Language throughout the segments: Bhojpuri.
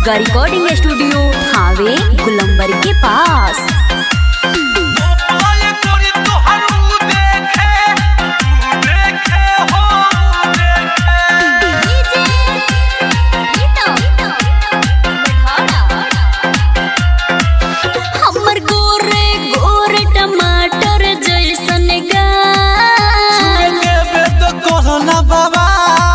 दुर्गा रिकॉर्डिंग स्टूडियो हावे गुलंबर के पास ओए तोरी तोहर ऊ देखे ऊ देखे हो ऊ देखे हमर गोरे गोरे टमाटर जैसन गाल देवे तो कोरोना बाबा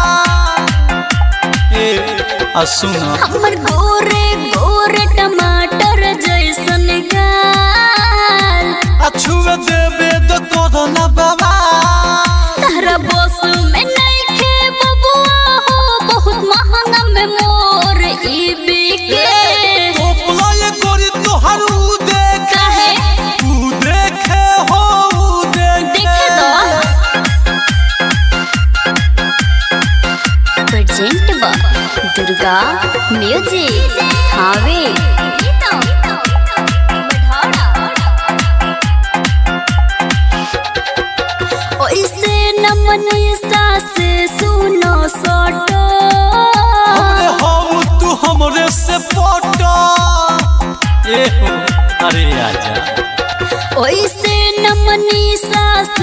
ए आ सुना हमर गोरे गोरे टमाटर जैसन गाल आ छुए देवे तो कोरोना बाबा तारा बस में नइखे बबुआ हो बहुत महंगा में मोर ई बिके टोपला ये गोरी तोहर ऊ देखे काहे ऊ देखे हो ऊ देखे देखे दो प्रेजेंट बा दुर्गा म्यूजिक हावे ओइसे न मनीषा से सुनो सोटो हमरे हो तू हमरे से पटो ए हो अरे आजा ओइसे न मनीषा